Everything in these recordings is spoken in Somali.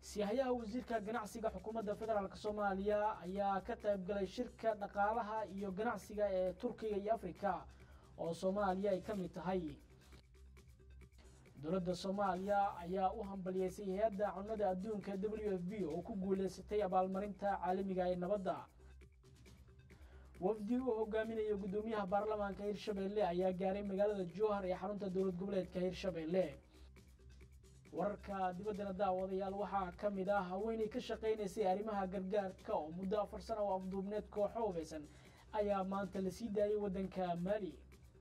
siyahayaha wasiirka ganacsiga xukuumadda federaalk soomaaliya ayaa ka qayb galay shirka dhaqaalaha iyo ganacsiga ee turkiga iyo afrika oo soomaaliya ay ka mid tahay dowladda soomaaliya ayaa u hambaliyeysay hay-adda cunnada adduunka w f b oo ku guuleysatay abaalmarinta caalamiga ee nabadda wafdi uu hogaaminayo guddoomiyaha baarlamaanka hirshabeelle ayaa gaaray magaalada jowhar ee xarunta dowlad goboleedka hirshabeelle wararka dibaddana daawadayaal waxaa ka mid ah haweenay ka shaqaynaysay arrimaha gargaarka oo muddo afar sana oo afduubneed kooxo hubeysan ayaa maanta la sii daayay waddanka maali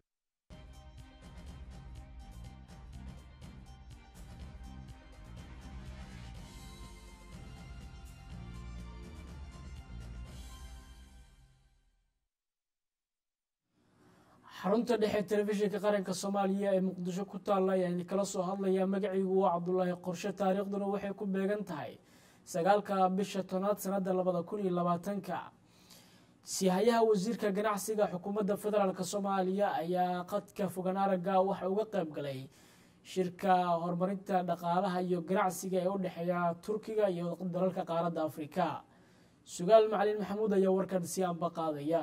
xarunta dhexe telefishinka qaranka soomaaliya ee muqdisho ku taalla ayaa idinkala soo hadlayaa magaciigu waa cabdulaahi qorshe taariikhduna waxay ku beegan tahay sagaalka bisha tobnaad sanada labada kun iyo labaatanka sihayaha wasiirka ganacsiga xukuumadda federaalk soomaaliya ayaa qadka fogaan aragga waxa uga qayb galay shirka horumarinta dhaqaalaha iyo ganacsiga ee u dhexeeya turkiga iyo dalalka qaaradda afrika sugaal macalin maxamuud ayaa warkan si anba qaadaya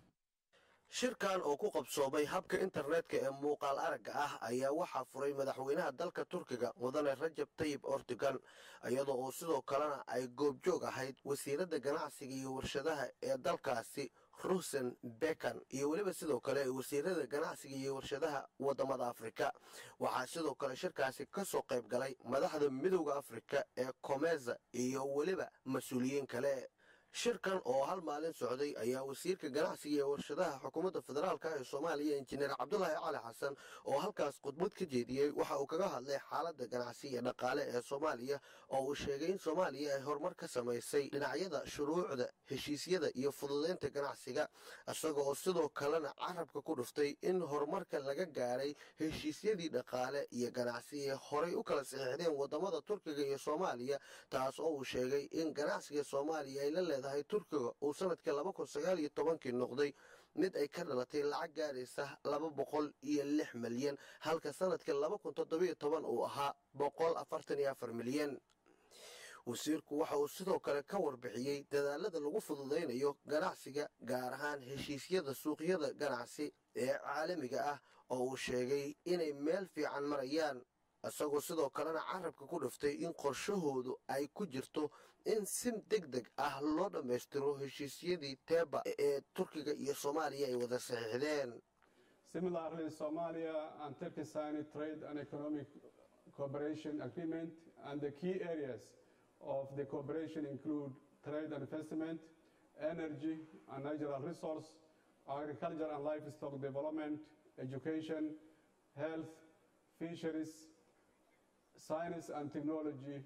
shirkan oo ku qabsoomay habka internetka ee muuqaal aragga ah ayaa waxaa furay madaxweynaha dalka turkiga mudane rajab tayib ortugan iyadoo oo sidoo kalena ay goobjoog ahayd wasiiradda ganacsiga iyo warshadaha ee dalkaasi rusen bekan iyo weliba sidoo kale wasiirada ganacsiga iyo warshadaha wadamada afrika waxaa sidoo kale shirkaasi ka soo qayb galay madaxda midowda afrika ee komeza iyo weliba mas-uuliyiin kale shirkan oo hal maalin socday ayaa wasiirka ganacsiga ee warshadaha xukuumadda federaalka ee soomaaliya injineer cabdulaahi cali xasan oo halkaas khudbad ka jeediyey waxa uu kaga hadlay xaaladda ganacsi iyo dhaqaale ee soomaaliya oo uu sheegay in soomaaliya ay horumar ka samaysay dhinacyada shuruucda heshiisyada iyo fududeynta ganacsiga isaga oo sidoo kalena carabka ku dhuftay in horumarka laga gaaray heshiisyadii dhaqaale iyo ganacsi ee horay u kala saxiixdeen wadamada turkiga iyo soomaaliya taas oo uu sheegay in ganacsiga soomaaliya ay la leedahay turkiga uu sanadkii laba kun sagaal iyo tobankii noqday mid ay ka dhalatay lacag gaaraysa laba boqol iyo lix milyan halka sanadkii laba kun toddobiyo toban uu ahaa boqol afartan iyo afar milyan wasiirku waxa uu sidoo kale ka warbixiyey dadaalada lagu fududaynayo ganacsiga gaar ahaan heshiisyada suuqyada ganacsi ee caalamiga ah oo uu sheegay inay meel fiican marayaan isagoo sidoo kalena carabka ku dhiftay in qorshahoodu ay ku jirto in si deg deg ah loo dhammaystiro heshiisyadii teeba ee turkiga iyo soomaaliya ay wada saxiixdeen Similarly, Somalia and Turkey signed a trade and economic cooperation agreement, and the key areas of the cooperation include trade and investment, energy and natural resource, agriculture and livestock development, education, health, fisheries, science and technology,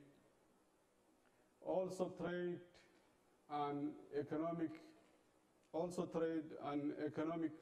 also trade and economic, also trade and economic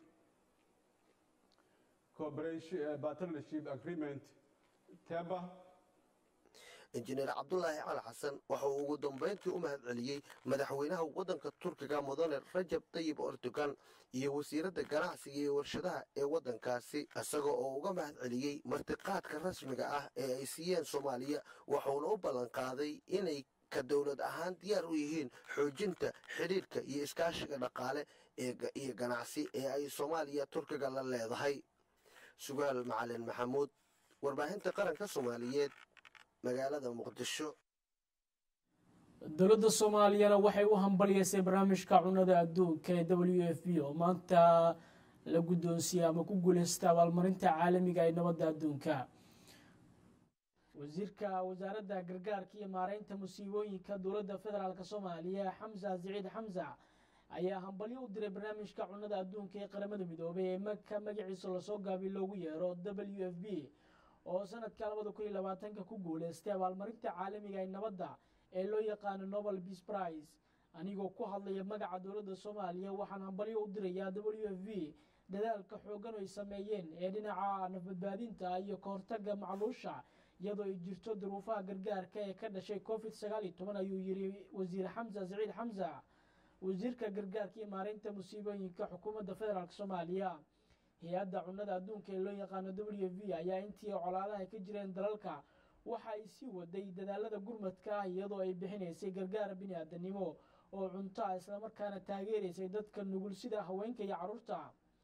cooperation uh, partnership agreement, TEBA, injineer cabdulaahi cali xasan waxa uu ugu dambayntii u mahad celiyey madaxweynaha waddanka turkiga mudane rajab tayib erdogan iyo wasiiradda ganacsiga iyo warshadaha ee waddankaasi isaga oo uga mahad celiyey martiqaadka rasmiga ah ee ay siiyeen soomaaliya waxuuna u ballanqaaday inay ka dowlad ahaan diyaar u yihiin xoojinta xidhiidhka iyo iskaashiga dhaqaale iyo ganacsi ee ay soomaaliya turkiga la leedahay sugaal macalin maxamuud warbaahinta qaranka soomaaliyeed magaalada muqdisho dowladda soomaaliyana waxay u hambalyeysay barnaamijka cunada adduunka ee w f b oo maanta la guddoonsiiyey ama ku guuleystay abaalmarinta caalamiga ee nabadda adduunka wasiirka wasaaradda gargaarka iyo maareynta musiibooyinka dowladda federaalk soomaaliya xamsa siciid xamsa ayaa hambalyo u diray barnaamijka cunada adduunka ee qaramada midoobay ee maka magaciisa lasoo gaabiy loogu yeero w f b oo sanadka labada kun iyo labaatanka ku guuleystay abaalmarinta caalamiga ee nabadda ee loo yaqaano nobel peace prize anigoo ku hadlaya magaca dowladda soomaaliya waxaan hambalyo u dirayaa w f b dadaalka xooggan ay sameeyeen ee dhinaca nafbadbaadinta iyo ka hortagga macluusha iyadoo ay jirto duruufaha gargaarka ee ka dhashay covid sagaal iyo toban ayuu yidhi wasiir xamsa siciid xamsa wasiirka gargaarka iyo maareynta musiibooyinka xukuumadda federaalk soomaaliya hay-adda cunada adduunka ee loo yaqaano w v ayaa intii colaadaha ka jireen dalalka waxa ay sii waday dadaalada gurmadka ah iyadoo ay bixinaysay gargaar bini aadanimo oo cunto ah islamarkaana taageeraysay dadka nugul sida haweenka iyo carruurta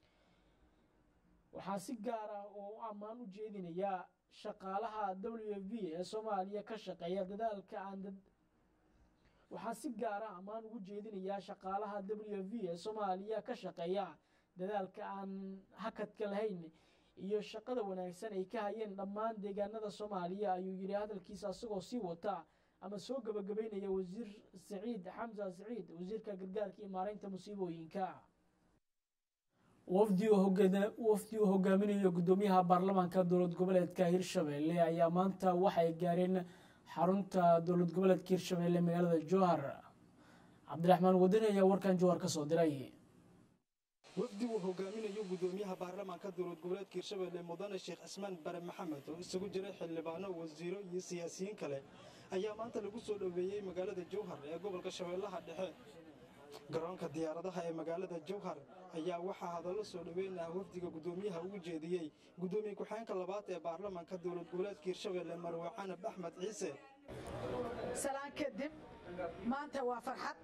waxaa si gaar ah oo u ammaan u jeedinaya shaqaalaha w v ee soomaaliya ka shaqeeya dadaalka aan waxaa si gaar ah ammaan ugu jeedinayaa shaqaalaha w v ee soomaaliya ka shaqeeya dadaalka aan hakadka lahayn iyo shaqada wanaagsan ay ka hayeen dhammaan deegaanada soomaaliya ayuu yidhi hadalkiisa asagoo sii wata ama soo gabagabeynaya wasiir saciid xamsa saciid wasiirka gargaarka iyo maareynta musiibooyinka wafdi uu hogaaminayo guddoomiyaha baarlamaanka dowlad goboleedka hirshabelle ayaa maanta waxay gaareen xarunta dowlad goboleedka hirshabelle magaalada jowhar cabdiraxmaan wadani ayaa warkan jowhar ka soo diray wafdi uu hogaaminayo guddoomiyaha baarlamaanka dowlad goboleedka hirshabelle mudane sheekh cismaan bare maxamed oo isugu jiray xildhibaano wasiiro iyo siyaasiyiin kale ayaa maanta lagu soo dhoweeyey magaalada jowhar ee gobolka shabeellaha dhexe garoonka diyaaradaha ee magaalada jowhar ayaa waxaa hadallo soo dhoweyn ah wafdiga guddoomiyaha ugu jeediyey guddoomiye ku-xeenka labaad ee baarlamaanka dowlad goboleedka hirshabelle marwe canab axmed ciise salaan kadib maanta waa farxad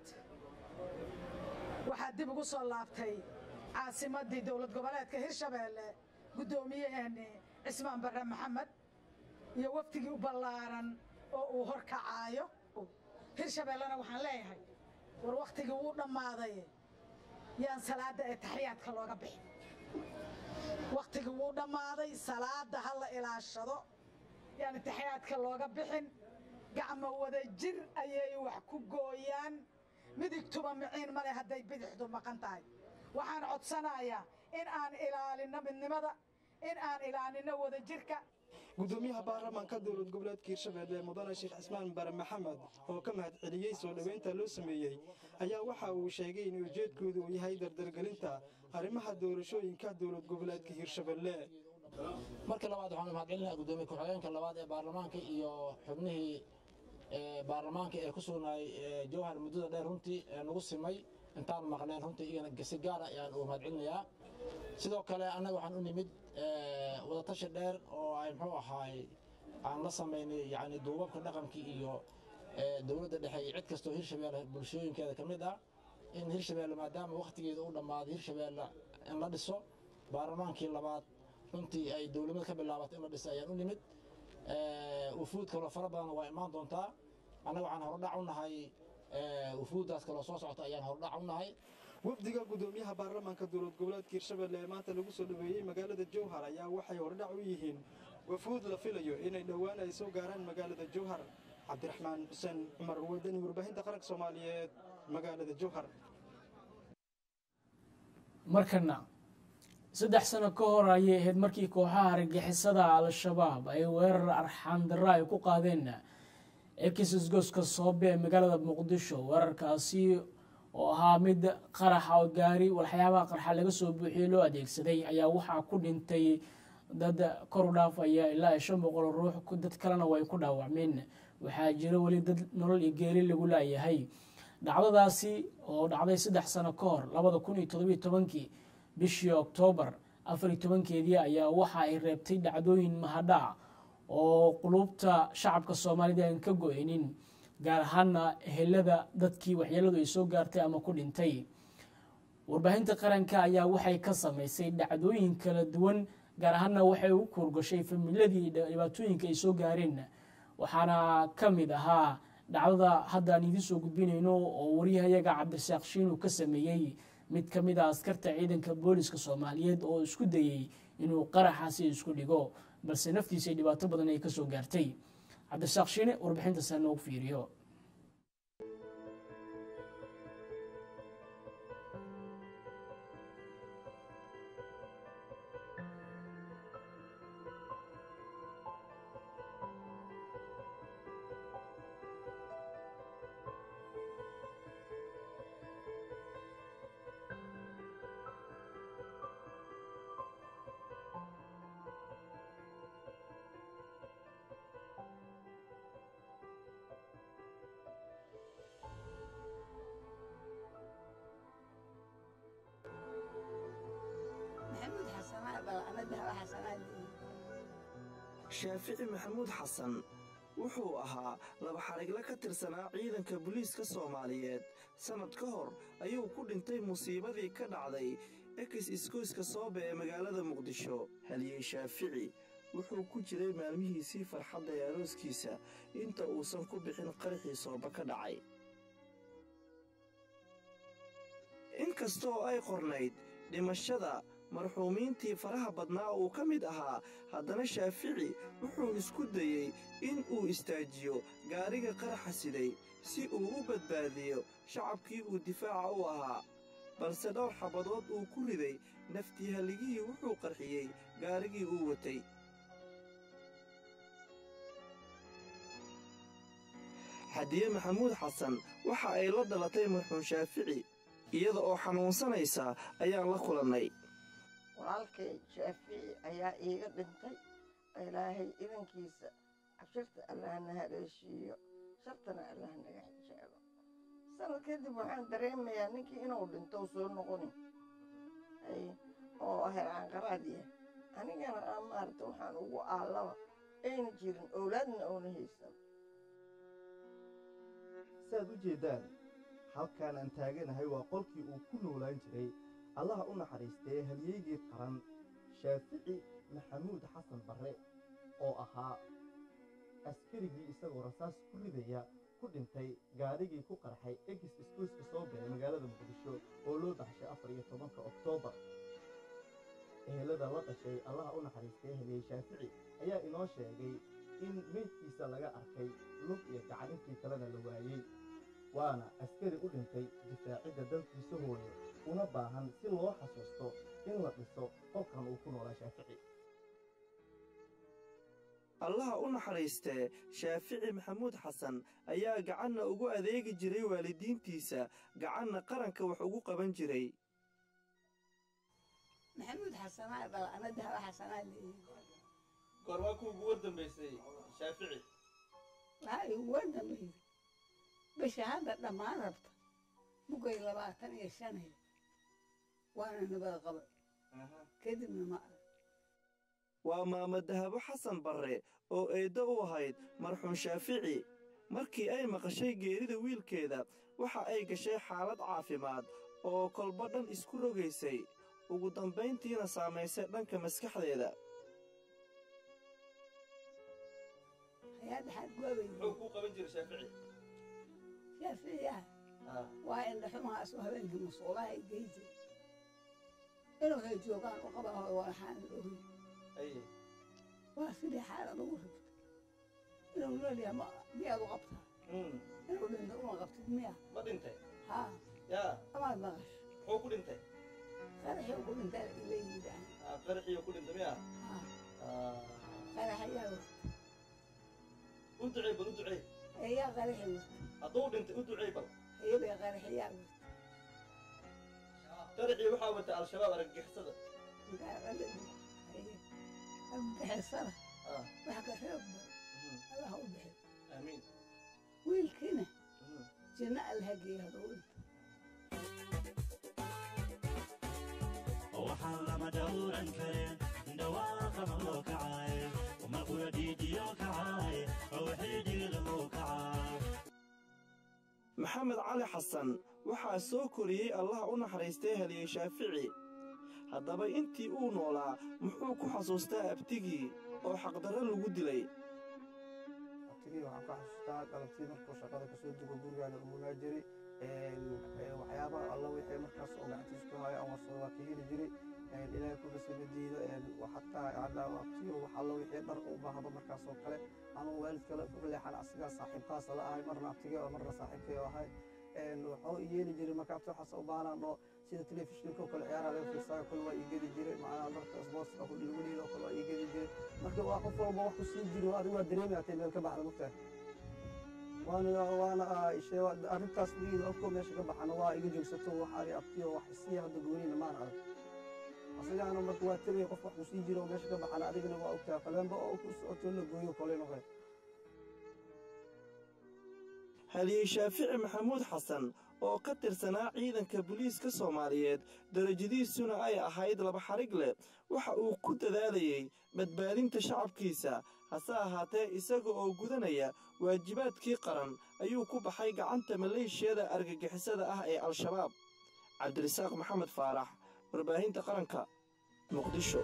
waxaa dib ugu soo laabtay caasimaddii dowlad goboleedka hirshabeelle guddoomiyaheennii cismaan barre maxamed iyo wafdigii u ballaaran oo uu hor kacaayo hirshabeellena waxaan leeyahay war wakhtigii wuu dhammaaday yaan salaadda ee taxiyaadka looga bixin wakhtigii wuu dhammaaday salaadda ha la ilaashado yaan taxiyaadka looga bixin gacmo wada jir ayay wax ku gooyaan midigtuba miciin male hadday bidixdu maqan tahay waxaan codsanayaa in aan ilaalinno midnimada in aan ilaalinno wada jirka guddoomiyaha baarlamaanka dowlad goboleedka hirshabelle mudane sheekh cismaan bare maxamed oo ka mahad celiyey soo dhoweynta loo sameeyey ayaa waxa uu sheegay in ujeedkoodu uu yahay dardargelinta arrimaha doorashooyinka dowlad goboleedka hirshabelle marka labaad waxaan mahad celinayaa guddoomiye ku-xigeenka labaad ee baarlamaanka iyo xubnihii baarlamaanka ee ku sugnaay jowhar muddada dheer runtii nagu simay intaan maqneen runtii iyagana si gaara ayaan ugu mahad celinayaa sidoo kale annaga waxaan u nimid wadatashi dheer oo ay muxuu ahaay aan la samaynay yani duubabka dhaqankii iyo dowladda dhexe iyo cid kastoo hirshabeelle bulshooyinkeeda ka mid ah in hirshabeelle maadaama wakhtigeeda u dhammaaday hirshabeelle in la dhiso baarlamaankii labaad runtii ay dowladnimada ka bilaabatay in la dhiso ayaan u nimid wufuud kaloo fara badan waa imaan doontaa annaga waxaan hordhac u nahay wufuuddaas kaloo soo socota ayaan hordhac u nahay wafdiga guddoomiyaha baarlamaanka dowlad goboleedka hirshabelle ee maanta lagu soo dhoweeyey magaalada jowhar ayaa waxay hordhac u yihiin wafuud la filayo inay dhowaan ay soo gaaraan magaalada jowhar cabdiraxmaan xuseen cumar wadani warbaahinta qaranka soomaaliyeed magaalada jowhar markana saddex sano ka hor ayay ahayd markii kooxaha argagixisada al-shabaab ay weerar arxaan darro ay ku qaadeen ekisisgoska soobe ee magaalada muqdisho weerarkaasi oo ahaa mid qaraxa oo gaari walxyaabaha qarxa laga soo buuxiyey loo adeegsaday ayaa waxaa ku dhintay dad kor u dhaafaya ilaa shan boqol ruux dad kalena way ku dhaawacmeen waxaa jira weli dad nolol iyo geeri lagu laayahay dhacdadaasi oo dhacday saddex sano ka hor labada kun iyo todobiyo tobankii bishii oktoobar afariyo tobankeedii ayaa waxa ay reebtay dhacdooyin mahadhac oo qulubta shacabka soomaalida aan ka go-eynin gaar ahaana ehelada dadkii waxyeeladu ay soo gaartay ama ku dhintay warbaahinta qaranka ayaa waxay ka samaysay dhacdooyin kala duwan gaar ahaana waxay u kuurgashay familadii dhibaatooyinka ay soo gaareen waxaana ka mid ahaa dhacdada hadda aan idiin soo gudbinayno oo waryahayaga cabdirasaaq shiinu ka sameeyey mid ka mid a askarta ciidanka booliska soomaaliyeed oo isku dayey inuu qaraxaasi isku dhigo balse naftiisa dhibaato badan ay kasoo gaartay cabdirasaaq shiine warbixintaasa noogu fiiriyo shaafici maxamuud xasan wuxuu ahaa laba xarigle ka tirsanaa ciidanka booliiska soomaaliyeed sannad ka hor ayuu ku dhintay musiibadii ka dhacday ekis iskoyska soobe ee magaalada muqdisho haliyey shaafici wuxuu ku jiray maalmihiisii farxadda ee arooskiisa inta uusan ku bixin qaraxii sooba ka dhacay inkastooo ay qornayd dhimashada marxuumiintii faraha badnaa uu ka mid ahaa haddana shaafici wuxuu isku dayey in uu istaajiyo gaariga qaraxa siday si uu u badbaadiyo shacabkii uu difaaca u ahaa balse dhowr xabadood uu ku riday naftii halligihii wuxuu qarxiyey gaarigii uu watay xadiye maxamuud xasan waxa ay la dhalatay marxuum shaafici iyada oo xanuunsanaysa ayaan la kulannay walaalkay shaafici ayaa iiga dhintay ilaahay idankiisa cabshirta allah na haleeshiiyo shartana allah naga xijeelo sanad kadib waxaan dareemayaa ninkii inuu dhinto soo noqonin oo heraanqaraad yahay anigana aan maarata waxaan ugu aallaba ayna jirin owlaadna oona haysan saaad u jeeddaan halkaan aan taaganahay waa qolkii uu ku noolaan jiray allaha u naxariistee halyeygii qaran shaafici maxamuud xasan barre oo ahaa askarigii isagoo rasaas ku ridaya ku dhintay gaarigii ku qarxay egis iskuuska soo baxay magaalada muqdisho oo loo baxshay afar iyo tobanka oktoobar ehelada la dhashay allaha u naxariistee haliyey shaafici ayaa inoo sheegay in meydkiisa laga arkay lug iyo gacan intii kalena la waayey waana askari u dhintay difaacidda dalkiisa hooye una baahan si loo xasuusto in la dhiso qolkan uu ku noolaa shaafici allaha u naxariistee shaafici maxamuud xasan ayaa gacanna ugu adeegi jiray waalidiintiisa gacanna qaranka wax ugu qaban jiray maxamuud xasanaa dhala ana dahaba xasanaa leeyihi goormaa ku ugu war dambaysay shaafici waxaa igu war dambaysay bisha hadda dhammaan rabta bugay labaatan iyo shanay waana nabad qabay kadibna ma arag waa maama dahabo xasan barre oo eeddo u ahayd marxuum shaafici markii ay maqashay geerida wiilkeeda waxa ay gashay xaalad caafimaad oo kolba dhan isku rogaysay ugu dambayntiina saamaysay dhanka maskaxdeeda hayaadda xaad goobay muxuu kuu qaban jiray shaafici shaaficiyaha waa indhaxumahaas oo habeenkii masuulaha ay gey jira inuu hay joogaan u qaba hooy waxaan ogi waa sidii xaalad ugu rigtay inuu leelyahay ma miyaad u qabtaa inuu dhinto uma qabtid miya ma dhintay haa yaa amaad maqash muxuu ku dhintay qaraxii ku dhintaa ilayidaan qaraxiyo ku dhintay miya qaraxayaa wata u ducey bal u ducey ayaa qaraxi wata hadduu dhintay u ducey bal ayabay qaraxayaa wata qaraxii waxaa wata al-shabaab argagixisada bixisana wax ka xoog badan allah u bixi aamiin wiilkiina jinno allaha geeya hadduu dhinto waxaan lama dhowran karin dhawaaqama loo kacay markula dhiijiyo kacay wixii dhiilamu kacay maxamed cali xasan waxaa soo koriyey allaha u naxariistay haliyey shaafici haddaba intii uu noolaa muxuu ku xasuustaa abtigii oo xaqdarro lagu dilay abtigii waxaan ka xasuustaa galabtii markuu shaqada kasoo dugo gurigaana umunaa jiray waxyaabaha alla wixii markaas oo gacantiis ku haya ama soo waa ka heli jiray ilaahay kuga samadiido xataa hadda abtiyo wax alla wixii dhar u baahdo markaas oo kale ama waalid kale ku leexan asigaa saaxiibkaasa la ahay marna abtigii oo marna saaxiibkii oo ahay wuxuu yeeli jiray marka abti waxaas u baahnaan oo sida telefishinka oo kale ciyaaraha laga fiirsaayo kale waa ii gedi jiray macnaha dharka sportska ku lagu dhiilo kale waa ii gedi jiray marka waa qof walba wax ku sii jiro adigu waa dareemi atay meel ka baxda mugtahay waana waana arrintaas wiil afko meesha ka baxana waa iga joogsato wax ari abtiyo wax isii hadda goonina maan arag asigana marka waa tegay qof wax ku sii jiro meesha ka baxana adigana waa ogtahay qaleenba oo ku socoto la gooyo kale noqday haliyey shaafici maxamuud xasan oo ka tirsanaa ciidanka booliiska soomaaliyeed darajadiisuna ay ahayd laba xarig leh waxa uu ku dadaalayey badbaadinta shacabkiisa hase ahaatee isaga oo gudanaya waajibaadkii qaran ayuu ku baxay gacanta maleeshiyada argagixisada ah ee al-shabaab cabdirisaaq maxamed faarax warbaahinta qaranka muqdisho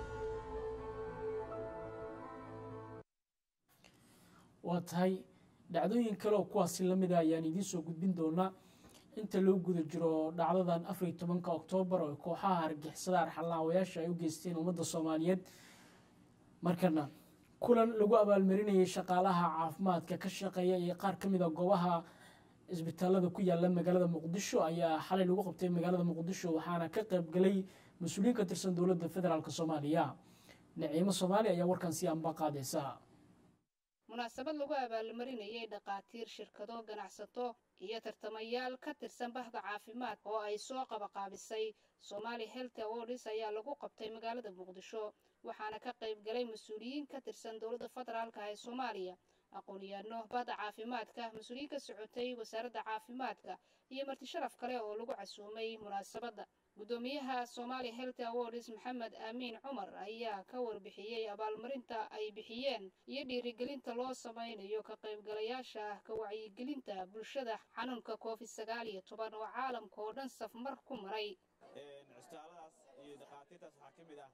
waa tahay dhacdooyin kale oo kuwaasi lamida ayaan idiin soo gudbin doonaa inta loo guda jiro dhacdadan afar iyo tobanka oktoobar oo kooxaha argixisada arxalaawayaasha ay u geysteen ummadda soomaaliyeed markana kulan lagu abaalmarinayay shaqaalaha caafimaadka ka shaqeeya iyo qaar ka mid a goobaha isbitaalada ku yaala magaalada muqdisho ayaa xalay lagu qabtay magaalada muqdisho waxaana ka qayb galay mas-uuliyiin ka tirsan dowladda federaalk soomaaliya naciimo soomaali ayaa warkan si anba qaadaysa munaasabad lagu abaalmarinayay dhakhaatiir shirkado ganacsato iyo tartamayaal ka tirsan bahda caafimaad oo ay soo qabaqaabisay somaali health awards ayaa lagu qabtay magaalada muqdisho waxaana ka qayb galay mas-uuliyiin ka tirsan dowladda federaalka ee soomaaliya aqoon-yaano bahda caafimaadka mas-uuliyiin ka socotay wasaaradda caafimaadka iyo marti sharaf kale oo lagu casuumay munaasabadda guddoomiyaha somaali health awards maxamed aamiin cumar ayaa ka warbixiyey abaalmarinta ay bixiyeen iyo dhiirigelinta loo samaynayo ka qaybgalayaasha ka wacyigelinta bulshada xanuunka covid sagaal iyo toban oo caalamka oo dhan safmar ku maray cisbitaalladaas iyo dhakhaatiirtaas waxaa ka mid ah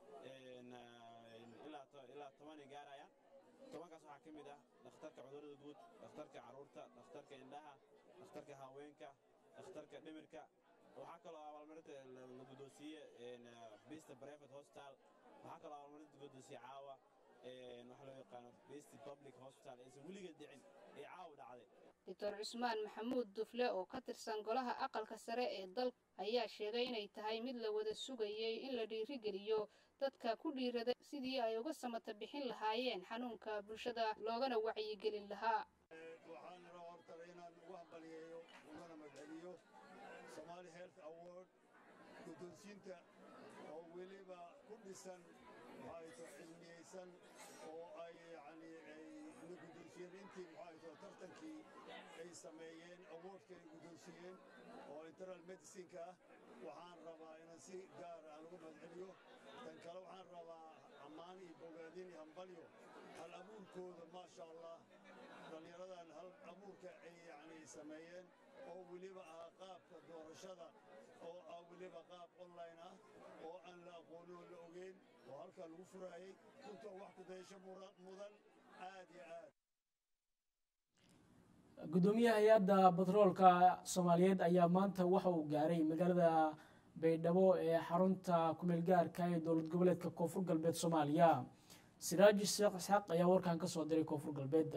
ilaa tobanay gaarayaan tobankaas waxaa ka mid ah dhakhtarka cudurrada guud dhakhtarka carruurta dhakhtarka indhaha dhakhtarka haweenka dhakhtarka dhimirka waxaa kaloo abaalmarinta la guddoonsiiye bista private hospital waxaa kaloo abaalmarinta guddoonsiye caawa waxa loo yaqaano best public hospital aysan weligeed dhicin ee caawa dhacday doctor cusmaan maxamuud dufle oo ka tirsan golaha aqalka sare ee dalka ayaa sheegay inay tahay mid la wada sugayey in la dhiirigeliyo dadka ku dhiiraday sidii ay uga samata bixin lahaayeen xanuunka bulshada loogana wacyigelin lahaa waxaan rabaa horta inaan ugu hambaliyeeyo ugana magceliyo somaali health award guddoonsiinta oo weliba ku dhisan maxaayto cilmiyeysan oo ay yacni ay la guddoonsiyeen intii maxaayto tartankii ay sameeyeen awardka ay guddoonsiiyeen oo internal medicineka ah waxaan rabaa inaan si gaar aan ugu magceliyo tan kale waxaan rabaa ammaan iyo bogaadin iyo hambalyo hal abuurkooda maasha allah dhallinyaradan hal abuurka ay yacni sameeyeen oo weliba ah qaabka doorashada oo ah weliba qaab online ah oo aan la aqoonin oo la ogeyn oo halkaa lagu furaayey runta wax ku dayasho mudan aad iyo aad guddoomiyaha hay-adda batroolka soomaaliyeed ayaa maanta waxa uu gaaray magaalada baydhabo ee xarunta kumeel gaarka ee dowlad goboleedka koonfur galbeed soomaaliya siraaji sheekh isxaaq ayaa warkan ka soo diray koonfur galbeed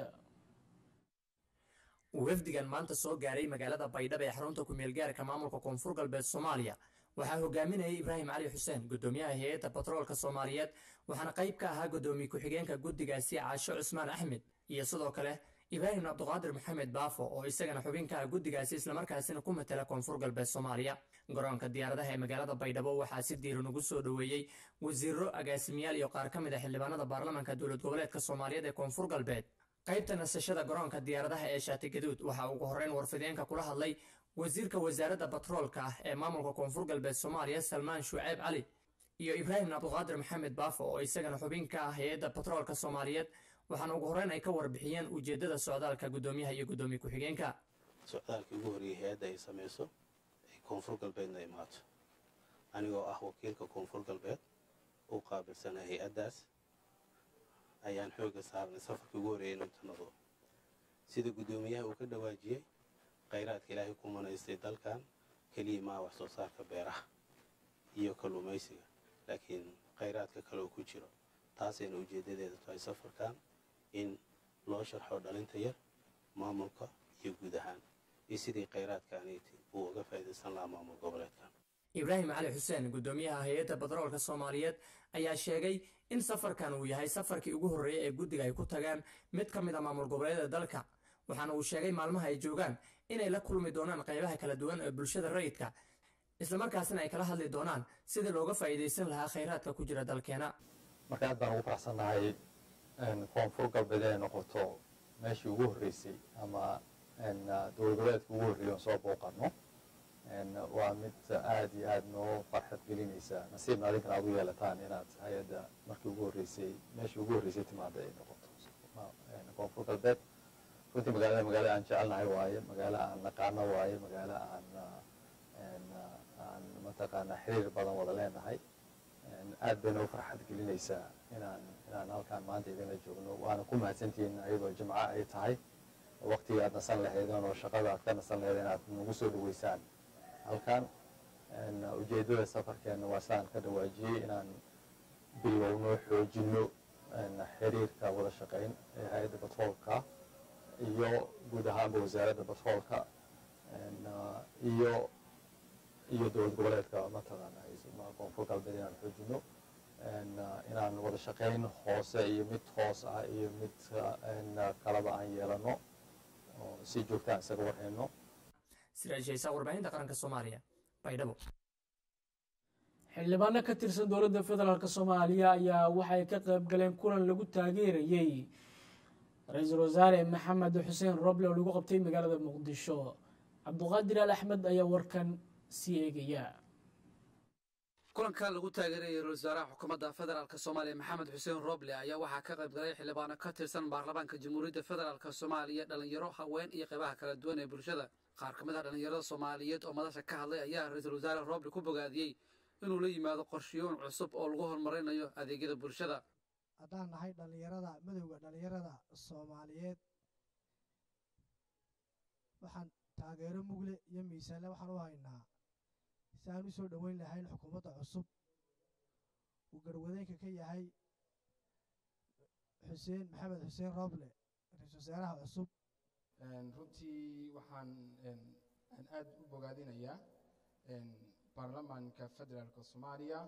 wafdigan maanta soo gaaray magaalada baydhabo ee xarunta kumeel gaarka maamulka koonfur galbeed soomaaliya waxaa hogaaminayay ibraahim cali xuseen guddoomiyaha hay-adda batroolka soomaaliyeed waxaana qayb ka ahaa guddoomiye ku-xigeenka guddigaasi caasho cusmaan axmed iyo sidoo kale ibraahim cabduqaadir maxamed baafo oo isagana xubin ka ah guddigaasi islamarkaasina ku matala koonfur galbeed soomaaliya garoonka diyaaradaha ee magaalada baydhabo waxaa si diiran ugu soo dhoweeyey wasiiro agaasimayaal iyo qaar ka mid a xildhibaanada baarlamanka dowlad goboleedka soomaaliyeed ee koonfur galbeed qaybta nasashada garoonka diyaaradaha ee shaati gaduud waxaa ugu horreyn warfideenka kula hadlay wasiirka wasaaradda batroolka ah ee maamulka koonfur galbeed soomaaliya salmaan shuceyb cali iyo ibraahim cabduqaadir maxamed baafo oo isagana xubin ka ah hay-adda batroolka soomaaliyeed waxaana ugu horreyn ay ka warbixiyeen ujeeddada socdaalka guddoomiyaha iyo guddoomiye ku-xigeenka socdaalkii ugu horreeyey hay-adda ay samayso ay koonfur galbeedna imaato anigoo ah wakiilka koonfur galbeed u qaabilsana hay-addaas ayaan xoogga saarnay safarkii ugu horreeyey inuu tanado sida guddoomiyaha uu ka dhawaajiyey khayraadka ilaahay ku manaystay dalkan keliya maa wax soo saarka beeraha iyo kalluumaysiga laakiin khayraadka kale oo ku jiro taasayna ujeeddadeeda tahay safarkan in loo sharxo dhalinta yar maamulka iyo guud ahaan iyo sidii khayraadkaaniiti uu uga faa'iidaysan lahaa maamul goboleedkan ibraahim cali xuseen guddoomiyaha hay-adda batroolka soomaaliyeed ayaa sheegay in safarkan uu yahay safarkii ugu horreeyay ee guddiga ay ku tagaan mid ka mid a maamul goboleedyada dalka waxaana uu sheegay maalmaha ay joogaan inay la kulmi doonaan qaybaha kala duwan ee bulshada rayidka islamarkaasina ay kala hadli doonaan sidii looga faa'iidaysan lahaa khayraadka ku jira dalkeena marka aad baan ugu faraxsannahay koonfur galbeed inay noqoto meeshii ugu horreysay ama dowlad goboleedka ugu horreeyay oon soo booqanno waa mid aad iyo aad noo farxad gelinaysa nasiibna adinkana aad u yeelataan inaad hay-adda markii ugu horreysay meeshii ugu horreysay timaada ay noqoto koonfur galbeed runtii magaalada magaalo aan jecelnahay waaye magaalo aan naqaano waaye magaalo aan aan mataqaanaa xiriir badan wada leenahay aad bay noo farxad gelinaysaa inaan inaan halkaan maanta idinla joogno waana ku mahadsantihiin ayadoo jimco ay tahay waqtiga aad nasan lahaydeen oo shaqada aad ka nasan lahaydeen inaad nagu soo dhaweysaan halkan ujeedada safarkeena waa sidaan ka dhawaajiyey inaan bilowno xoojino xiriirka wada shaqayn ee hay-adda batroolka iyo guud ahaanba wasaaradda batroolka iyo iyo dowlad goboleedka mataqaana koonfur galbeed inaan xoojino inaan wada shaqayn hoose iyo mid hoos ah iyo mid kalaba aan yeelano oo si joogtaan isaga warhayno siraajhaysa warbaahinta qaranka soomaaliya baydhabo xildhibaano ka tirsan dowladda federaalk soomaaliya ayaa waxay ka qayb galeen kulan lagu taageerayey ra-iisul wasaare maxamed xuseen roble oo lagu qabtay magaalada muqdisho cabduqaadir al axmed ayaa warkan sii eegaya kulankan lagu taageerayay ra-isul wasaaraha xukuumadda federaalk soomaaliya maxamed xuseen roble ayaa waxaa ka qayb galay xildhibaano ka tirsan baarlamaanka jamhuuriyadda federaalk soomaaliya dhalinyaro haween iyo qaybaha kala duwan ee bulshada qaar ka mid ah dhallinyarada soomaaliyeed oo madasha ka hadlay ayaa ra-iisul wasaare roble ku bogaadiyey inuu la yimaado qorshiyoon cusub oo lagu horumarinayo adeegyada bulshada haddaan nahay dhallinyarada madowda dhallinyarada soomaaliyeed waxaan taageero mugle iyo miisaanle waxaan u haynaa si aan u soo dhoweyn lahayn xukuumadda cusub uu garwadeenka ka yahay xuseen maxamed xuseen rooble ra-iisul wasaaraha cusub runtii waxaan aan aad u bogaadinayaa baarlamaanka federaalka soomaaliya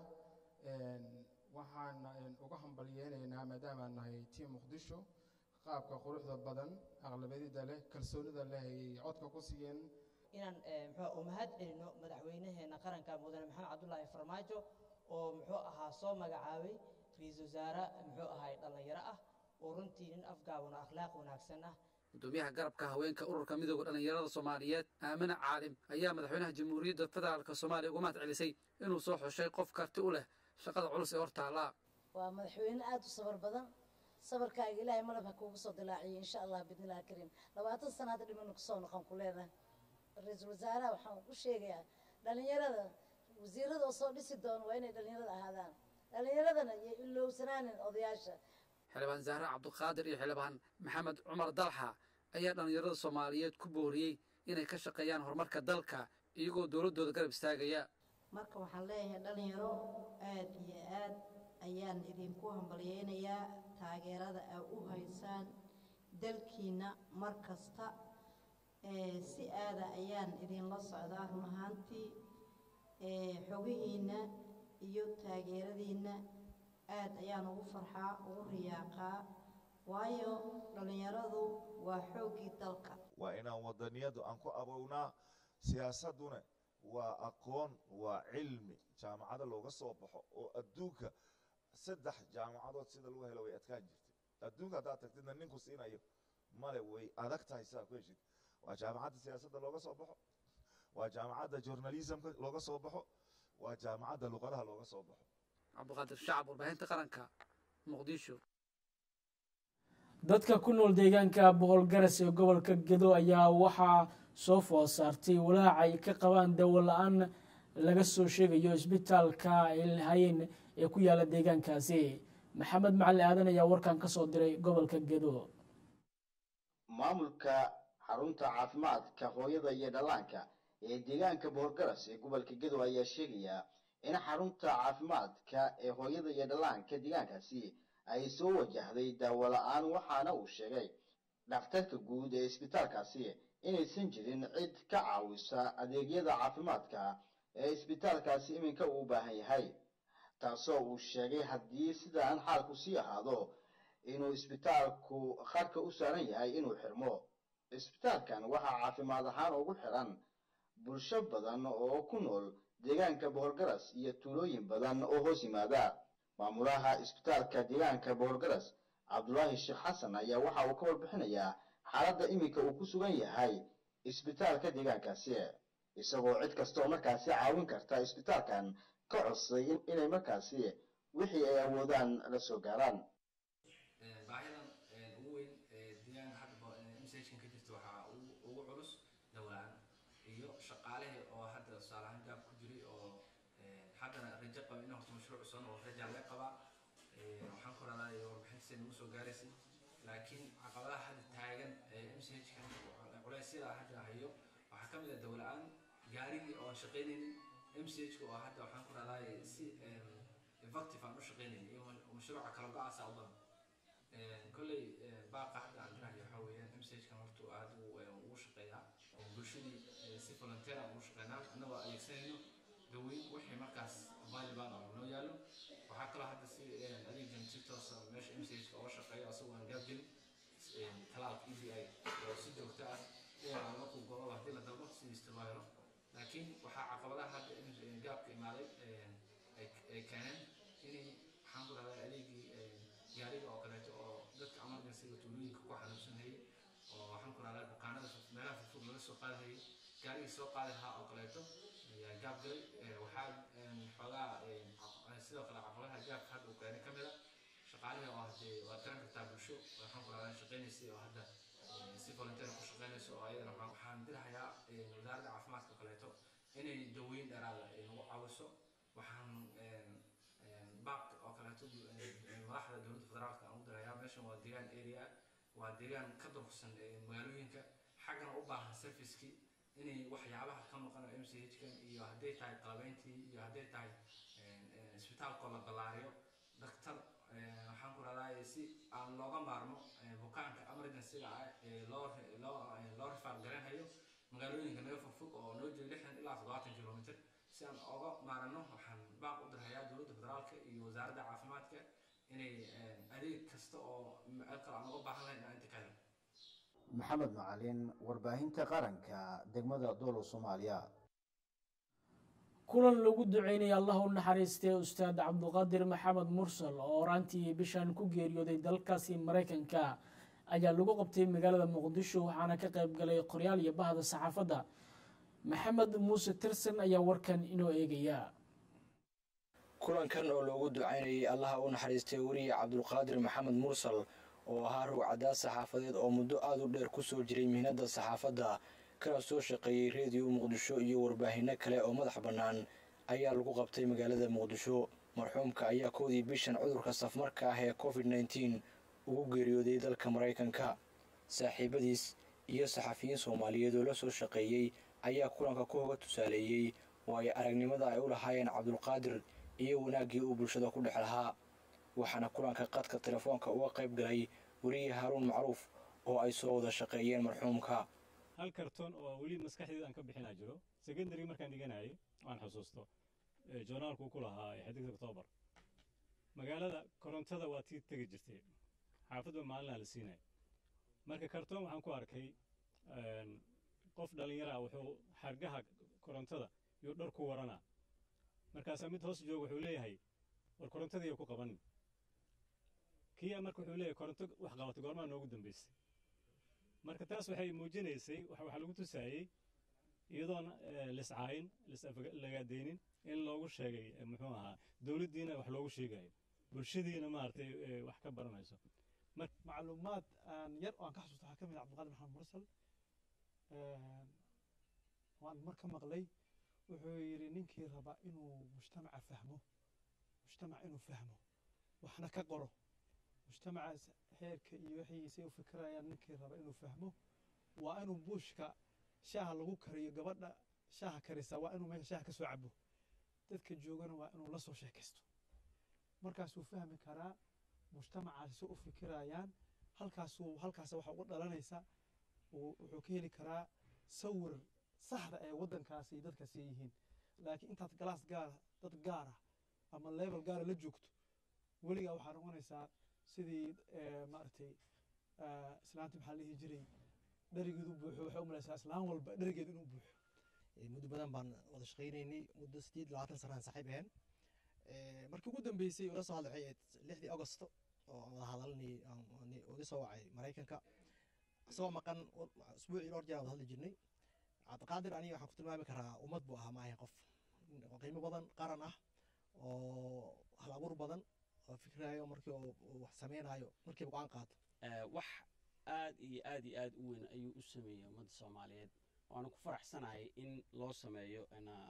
waxaan uga hambalyeynaynaa maadaamaan nahay tiim muqdisho qaabka quruxda badan aqlabiyada leh kalsoonida leh ay codka ku siiyeen inaan muxuu u mahad celino madaxweynaheena qaranka mudane maxamed cabdulaahi farmaajo oo muxuu ahaa soo magacaabay ra-iisul wasaare muxuu ahay dhallinyaro ah oo runtii nin afgaaban oo akhlaaq wanaagsan ah gudoomiyaha garabka haweenka ururka midooda dhallinyarada soomaaliyeed aamina caalim ayaa madaxweynaha jamhuuriyadda federaalk soomaaliya uga mahad celisay inuu soo xushay qof karti u leh shaqada culus ee hortaallaa waa madaxweyne aada u sabar badan sabarkaaga ilaahay malab ha kuugu soo dilaaciyo insha allah bidnillahi kariim labaatan sana hadda dhimanu kusoo noqon ku leedahay ra-iisul wasaaraha waxaan u sheegayaa dhallinyarada wasiirada oo soo dhisi doono waa inay dhallinyarada ahaadaan dhallinyaradana iyo ilowsanaanin odayaasha xildhibaan zahre cabduqaadir iyo xildhibaan maxamed cumar dalxa ayaa dhallinyarada soomaaliyeed ku booriyey inay ka shaqeeyaan horumarka dalka iyagoo dowladdooda garab istaagaya marka waxaan leeyahay dhalinyaro aad iyo aad ayaan idinku hambalyeynayaa taageerada aa u haysaan dalkiina mar kasta si aada ayaan idinla socdaa run ahaantii xogihiinna iyo taageeradiinna aad ayaan ugu farxaa ugu riyaaqaa waayo dhallinyaradu waa xooggii dalka waa inaan wadaniyadu aan ku abownaa siyaasadduna waa aqoon waa cilmi jaamacada looga soo baxo oo adduunka saddex jaamacadood sida lagu helo way adkaan jirtay adduunka haddaad tagtidna ninku siinayo male way adag tahay sidaa ku heshid waa jaamacadda siyaasadda looga soo baxo waa jaamacadda journalismka looga soo baxo waa jaamacadda luqadaha looga soo baxo cabduqaadir shacab warbaahinta qaranka muqdisho dadka ku nool deegaanka boqol garas ee gobolka gedo ayaa waxaa soo food saartay walaac ay ka qabaan dawo la-aan laga soo sheegayo isbitaalka ay lahayeen ee ku yaala deegaankaasi maxamed macali aadan ayaa warkan ka soo diray gobolka gedo maamulka xarunta caafimaadka hooyada iyo dhallaanka ee deegaanka boqolgaras ee gobolka gedo ayaa sheegaya in xarunta caafimaadka ee hooyada iyo dhallaanka deegaankaasi ay soo wajahday daawo la-aan waxaana uu sheegay dhakhtarka guud ee isbitaalkaasi inaysan jirin cid ka caawisa adeegyada caafimaadka ee isbitaalkaasi iminka uu u baahan yahay taasoo uu sheegay haddii sidaan xaalku sii ahaado inuu isbitaalku qarka u saaran yahay inuu xirmo isbitaalkan waxaa caafimaad ahaan ugu xiran bulsho badan oo ku nool deegaanka boqolgaras iyo tuulooyin badan oo hoos yimaada maamulaha isbitaalka deegaanka boqolgaras cabdulaahi sheekh xasan ayaa waxa uu ka warbixinayaa xaaladda iminka uu ku sugan yahay isbitaalka deegaankaasi isagoo cid kasta oo markaasi caawin karta isbitaalkan ka codsaday inay markaasi wixii ay awoodaan la soo gaaraan baahidan ugu weyn ee deegaanka hadda msajkan ka jirta waxaa ugu culus dawlaan iyo shaqaalihii oo hadda tusaalahaan gaab ku jiray oo haddana rajo qaba in horta mashruuc cusub oo raja laga qabaa waxaan ku radaa warbixintiisa nagu soo gaaraysay laakiin caqabadaha hadda taagan ee mchkan culeysyada hadda hayo waxaa ka mid ah dawla-aan gaarigii oo aan shaqaynaynin mchka oo hadda waxaan ku radaa si effective aan u shaqaynaynin iyo mashruuca kala go-aasa u badan kolley baaqa hadda aan dirahayo waxaa weeyaan mchkan horta aad ugu shaqeeyaa bulshadii si volunteer aan ugu shaqeynaa annagoo adeegsanayno daweyn wixii markaas valuable oo noo yaalo waxaa kaloo hadda si adeegan si toosa meesha mchka uga shaqeeyo asagoo aan gaabgelin talaalka e d i oo si joogto ah dhinaca markuu go-o haddii la dalbo sidiista loo helo laakiin waxaa caqabadaha hadda gaabka imaaday ay keeneen inay waxaan ku rahdaa adeegii gaariga oo kaleeto oo dadka emergencyga tuulooyinka ku xanuunsanayay oo waxaan ku rahdaa bukaanada meelaha fogfog laga soo qaadahayay gaarigii soo qaadi lahaa oo kaleeto ayaa gaab galay waxaa xoogaa sidoo kale caqabadaha gaabka hadda uu keenay ka mid a shaqaalihii oo hadee waad garan kartaa bulsho waxaan ku rahdaa shaqaynaysay oo hadda si volunteer ku shaqaynayso oo ayadana waxaan dirahayaa wasaaradda caafimaadka kaleeto inay daweyn dheeraada ay nagu caawiso waxaan baaq oo kaleeto madaxda dowladda federaalka aan u dirayaa meeshan waa deegaan area waa deegaan ka durugsan magaalooyinka xaggana u baahan servicekii inay waxyaabaha ka maqan oo mchkan iyo hadday tahay qalabeyntii iyo hadday tahay isbitaalkoo la ballaariyo daktar waxaan ku rahdaa si aan looga maarmo bukaanka emergencyga ah ee loo loo loo rifaar garanhayo magaalooyinka naga fogfog oo noo jira lixdan ilaa toddobaatan kilomitr si aan oga maarano waxaan baaq u dirhayaa dowladda federaalka iyo wasaaradda caafimaadka inay adeeg kasta oo meel kale aan uga baahan lahayn inaan inta ka helo maxamed macalin warbaahinta qaranka degmada doolow soomaaliya kulan lagu duceynaya allah u naxariistay ustaad cabduqaadir maxamed mursal oo horaantii bishan ku geeriyooday dalkaasi maraykanka ayaa lagu qabtay magaalada muqdisho waxaana ka qayb galay qoryaal iyo bahda saxaafadda maxamed muuse tirsan ayaa warkan inoo eegaya kulankan oo loogu ducaynayay allaha u naxariistay weriye cabdulqaadir maxamed mursal oo ahaa rugcadaad saxaafadeed oo muddo aada u dheer ku soo jiray mihnadda saxaafadda kana soo shaqeeyey reediyo muqdisho iyo warbaahinno kale oo madax bannaan ayaa lagu qabtay magaalada muqdisho marxuumka ayaa kowdii bishan cudurka safmarka ah ee covid nneteen ugu geeriyooday dalka maraykanka saaxiibadiis iyo saxafiyiin soomaaliyeed oo la soo shaqeeyey ayaa kulanka ku hoga tusaaleeyey waayo aragnimada ay u lahaayeen cabdulqaadir iyo wanaaggii uu bulshada ku dhex lahaa waxaana kulanka qadka telefoonka uga qayb galay weriye haaruun macruuf oo ay soo wada shaqeeyeen marxuumka hal karton oo weli maskaxdeeda aan ka bixinaa jiro secondary markaan dhiganayay waan xusuusto joornaalku ku lahaa xiddigta oktoobar magaalada korontada waa tii tegi jirtay xaafadba maalinaa la siinaya marka karton waxaan ku arkay qof dhallinyara wuxuu xargaha korontada iyo dhar ku waranaa markaasaa mid hoos jooga wuxuu leeyahay war korontadii ku qabanin kii marka wuxuu leeyahay koronto wax qabatay goormaa noogu dambaysay marka taas waxay muujinaysay waxaa lagu tusaayey iyadoon liscaayin lislagaadaynin in loogu sheegay muxuu ahaa dowladdiina wax loogu sheegayo bulshadiina maaragtay wax ka baranayso macluumaad aan yar oo aan ka xasuusto waxaa ka mid ah cabdiqaadir maxamed mursal waan mar ka maqlay wuxuu yidhi ninkii raba inuu mujtamaca fahmo mujtamac inuu fahmo waxna ka qoro mujtamacaas heerka iyo wixiisay u fikirayaan ninkii raba inuu fahmo waa inuu buushka shaaha lagu kariyo gabadha shaaha karisa waa inuu meesha shaaha ka soo cabo dadka joogana waa inuu la soo sheekaysto markaasuu fahmi karaa mujtamacaasi si u fikirayaan halkaasuu halkaas waxa uga dhalanaysa wuxuu ka heli karaa sawir saxda ee waddankaasi iyo dadkaasi yihiin laakiin intaad galaas gaara dad gaara ama level gaara la joogto weligaa waxaa noqonaysaa sidii maaragtay islaanta maxaa la dhihi jiray dherigeedu buuxo waxay u malaysaa islaan walba dherigeedu inuu buuxo muddo badan baan wada shaqaynaynay muddo sideed labaatan sanaan saaxiib ahayn markii ugu dambeysay ula soo hadlay waxay ahayd lixdii augosto oo aan wada hadalnay uga soo wacay maraykanka isagoo maqan usbuucii dhowr jeer aan wada hadli jirnay cabdiqaadir aniga waxaan ku tilmaami karaa ummad buu ahaa maahay qof qiimo badan qaran ah oo hal abuur badan oo fikrayo markii uu wax sameynayo markiiba go-aan qaato wax aad iyo aad iyo aad u weyn ayuu u sameeyey ummadda soomaaliyeed waana ku faraxsanahay in loo sameeyo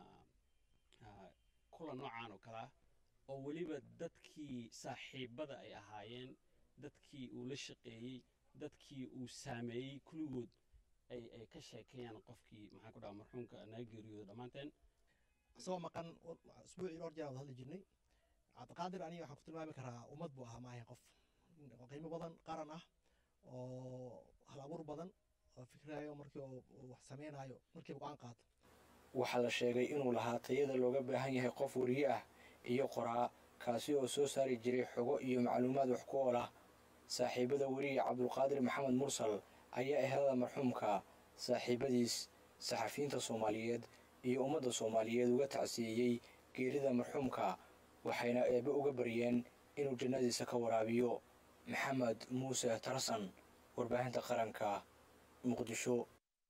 kulan noocan oo kale ah oo weliba dadkii saaxiibada ay ahaayeen dadkii uu la shaqeeyey dadkii uu saameeyey kulligood ay ay ka sheekeeyaan qofkii maxaan ku dhaha marxuumka naga geeriyooda dhammaanteen isagoo maqan usbuucii dhowr jeer aan wada hadli jirnay cabdiqaadir aniga waxaan ku tilmaami karaa ummad buu ahaa maahay qof qiimo badan qaran ah oo hal abuur badan oo fikrayo markii uu wax sameynayo markiiba go-aan qaato waxaa la sheegay inuu lahaa tayada looga baahan yahay qof weriye ah iyo qoraa kaasi oo soo saari jiray xogo iyo macluumaad wax ku ool ah saaxiibada weriye cabdulqaadir maxamed mursal ayaa ehelada marxuumka saaxiibadiis saxafiyiinta soomaaliyeed iyo ummadda soomaaliyeed uga tacsiiyey geerida marxuumka waxayna eebbe uga baryeen inuu jannadiisa ka waraabiyo maxamed muuse tarsan warbaahinta qaranka muqdisho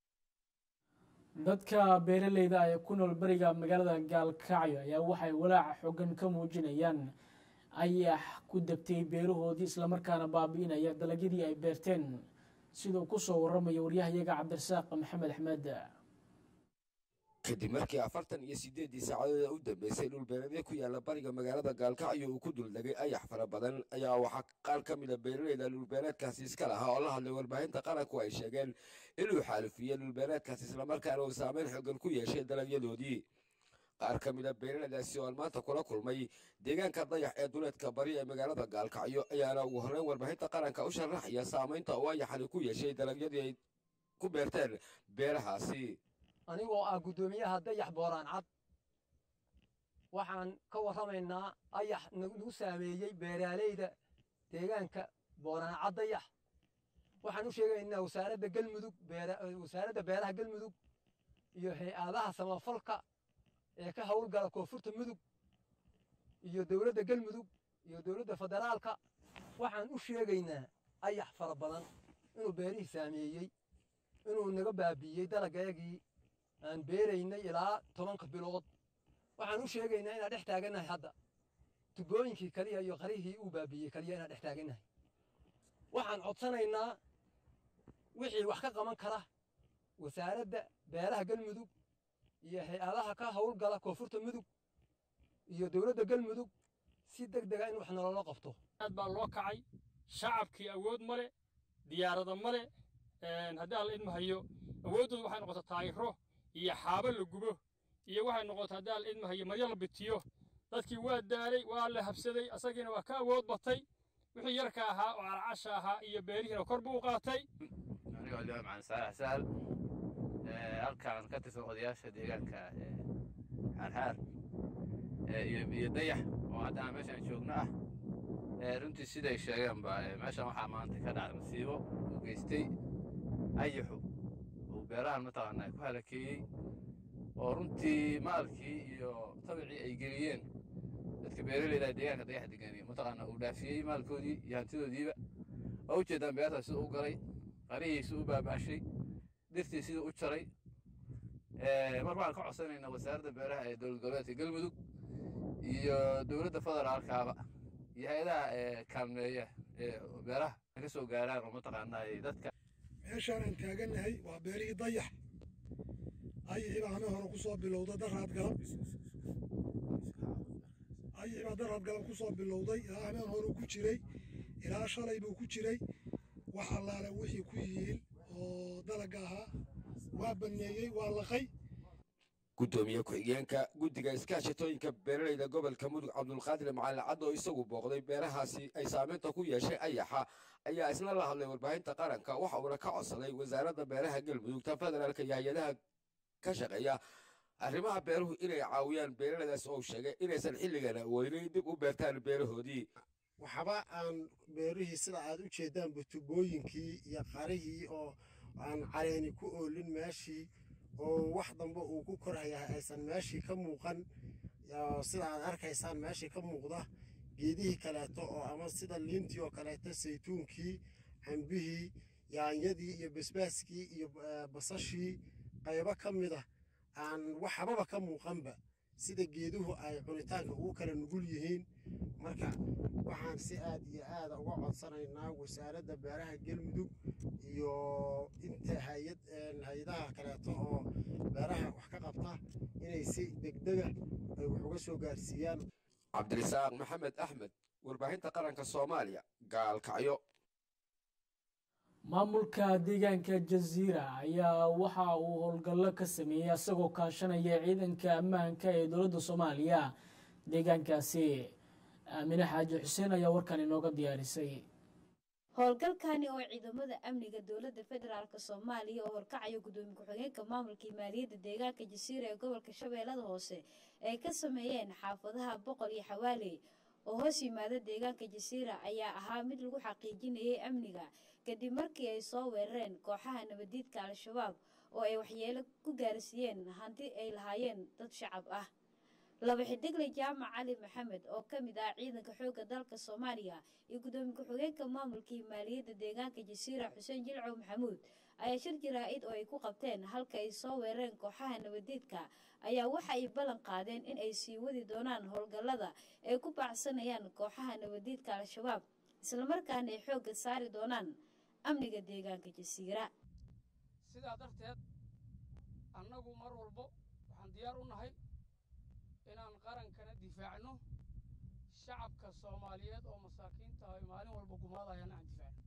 dadka beeraleyda ee ku nool beriga magaalada gaalkacyo ayaa waxay walaaca xoogan ka muujinayaan ayax ku degtay beerahoodii islamarkaana baabi'inaya dalagyadii ay beerteen siduu ku soo warramaya waryahayaga cabdirasaaq maxamed axmed kadib markii afartan iyo siddeeddii saacadood u dambeysay dhulbeereedyo ku yaalla bariga magaalada gaalkacyo uu ku duldegay ayax fara badan ayaa waxaa qaar ka mid a beeraleyda dhulbeereedkaasi iska lahaa oo la hadlay warbaahinta qaranku ay sheegeen inuu xaalufiyey dhulbeereedkaasi islamarkaana uu saameyn xoogan ku yeeshay dalagyadoodii qaar ka mid a beeraleydaasi oo aan maanta kula kulmay deegaanka dayax ee duleedka bari ee magaalada gaalkacyo ayaana ugu horreyn warbaahinta qaranka u sharaxaya saamaynta uu ayaxani ku yeeshay dalagyadii ay ku beerteen beerahaasi anigoo ah guddoomiyaha dayax booraan cad waxaan ka warramaynaa ayax nagu saameeyey beeraaleyda deegaanka booraan cad dayax waxaan u sheegaynaa wasaaradda galmudug wasaaradda beeraha galmudug iyo hay-adaha samafalka ee ka howlgala koonfurta mudug iyo dowladda galmudug iyo dowladda federaalka waxaan u sheegaynaa ayax fara badan inuu beerihii saameeyey inuu naga baabiiyey dalagayagii aan beeraynay ilaa tobanka bilood waxaan u sheegaynaa inaan dhex taagannahay hadda tubooyinkii kaliya iyo qarihii uu baabiiyey kaliya inaan dhex taagannahay waxaan codsanaynaa wixii wax ka qaban kara wasaaradda beeraha galmudug iyo hay-adaha ka howlgala koonfurta mudug iyo dowladda galmudug si deg dega in wax nololo qabto aad baa loo kacay shacabkii awood ma le diyaarada ma le haddii aan la idmahayo awooddooda waxay noqota taayiro iyo xaabo la gubo iyo waxay noqota haddii aan la idmahayo maryo la bitiyo dadkii waa daalay waa la habsaday asagiina waa ka awood batay wixii yarka ahaa oo carcasha ahaa iyo beerihiina kor buu u qaatay anigoo liba macaan saalax sahal halkaan ka tirsan odayaasha deegaanka xaarxaar iyo dayax oo hadda aan meeshaan joogno ah runtii siday sheegeenba meeshaan waxaa maanta ka dhacday masiibo uu geystay ayaxu uu beerahan mataqaanaa ku halakeeyey oo runtii maalkii iyo tabicii ay geliyeen dadka beeraleyda deegaanka dayax deganiya mataqaanaa uu dhaafiyey maalkoodii iyo hantidoodiiba oo ujeedaan beertaas siduu u galay qarihii siduu u baabaashay dirtii siduu u jaray marka waxaan ka codsanaynaa wasaaradda beeraha ee dowlad goboleedka galmudug iyo dowladda federaalkaaba iyo hay-adaha kaalmeeya ee beeraha ka soo gaaraan oo mataqaanaa dadka meeshaan aan taagannahay waa beerihii dayax ayixii baa hameen hore ku soo bilowda daraad galab ayixii baa daraad galab ku soo bilowday ilaa hameen hore ku jiray ilaa shalay buu ku jiray wax allaale wixii ku yihiin oo dalaga ahaa waa banneeyey waa laqay gudoomiye ku-xigeenka guddiga iskaashatooyinka beeraleyda gobolka mudug cabdulqaadir macalin cad oo isagu booqday beerahaasi ay saameynta ku yeeshay ayaxa ayaa isna la hadlay warbaahinta qaranka waxa uuna ka codsaday wasaaradda beeraha galmudug ta federaalka iyo hay-adaha ka shaqeeya arrimaha beeruhu inay caawiyaan beeraleydaas oo sheegay inaysan xilligan awoodin dib u beertaan beerahoodii waxba aan beerihii sida aad u jeedaanba tubooyinkii iyo qarihii oo aan caleeni ku oolin meeshii oo wax dambe uu ku korhayaa aysan meeshii ka muuqan sida aad arkaysaan meeshii ka muuqda geedihii kaleeto oo ama sida liintii oo kaleeto saytuunkii cambihii yaanyadii iyo basbaaskii iyo basashii qaybo ka mid ah aan waxbaba ka muuqanba sida geeduhu ay cunitaanka ugu kala nugul yihiin marka waxaan si aad iyo aada uga codsanaynaa wasaaradda beeraha galmudug iyo inta hayad hay-adaha kaleeto oo beeraha wax ka qabta inay si degdega ay wax uga soo gaarsiiyaan cabdirisaaq maxamed axmed warbaahinta qaranka soomaaliya gaalkacyo maamulka deegaanka jaziira ayaa waxa uu howlgallo ka sameeyey isagoo kaashanaya ciidanka ammaanka ee dowladda soomaaliya deegaankaasi aamine xaaji xuseen ayaa warkan inooga diyaarisay howlgalkani oo ciidamada amniga dowladda federaalk soomaaliya oo horkacaya gudoomiye ku-xigeenka maamulkii maaliyadda deegaanka jasiira ee gobolka shabeellada hoose ay ka sameeyeen xaafadaha boqol iyo xawaaley oo hoos yimaada deegaanka jasiira ayaa ahaa mid lagu xaqiijinayay amniga kadib markii ay soo weerareen kooxaha nabadiidka al-shabaab oo ay waxyeelo ku gaarsiiyeen hanti ay lahaayeen dad shacab ah laba xidigle jaamac cali maxamed oo ka mid ah ciidanka xoogga dalka soomaaliya iyo gudoomiye ku-xigeenka maamulkii maaliyadda deegaanka jasiira xuseen jilcow maxamuud ayaa shir jaraa-id oo ay ku qabteen halka ay soo weerareen kooxaha nabadiidka ayaa waxa ay ballan qaadeen in ay sii wadi doonaan howlgallada ay ku baacsanayaan kooxaha nabadiidka al-shabaab islamarkaana ay xoogga saari doonaan amniga deegaanka jasiira sidaa darteed annagu mar walbo waxaan diyaar u nahay inaan qarankana difaacno shacabka soomaaliyeed oo masaakiinta ay maalin walba gumaadayaan aan difaacno